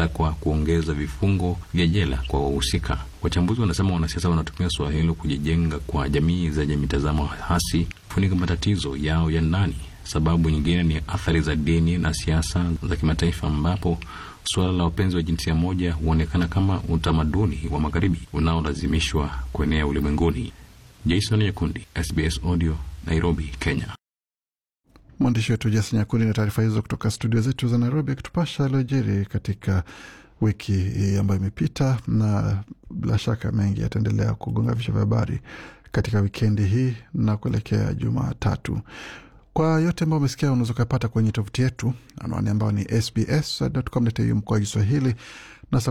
wanatakwa kuongeza vifungo vya jela kwa wahusika. Wachambuzi wanasema wanasiasa wanatumia suala hilo kujijenga kwa jamii zenye mitazamo hasi, kufunika matatizo yao ya ndani. Sababu nyingine ni athari za dini na siasa za kimataifa, ambapo suala la wapenzi wa jinsia moja huonekana kama utamaduni wa magharibi unaolazimishwa kuenea ulimwenguni. Jason Nyakundi, SBS Audio, Nairobi, Kenya. Mwandishi wetu Jason Nyakundi na taarifa hizo kutoka studio zetu za Nairobi, akitupasha aliojiri katika wiki hii ambayo imepita, na bila shaka mengi yataendelea kugonga vichwa vya habari katika wikendi hii na kuelekea Jumatatu. Kwa yote ambayo umesikia, unaweza ukapata kwenye tovuti yetu, anwani ambayo ni sbs.com.au mkoa Kiswahili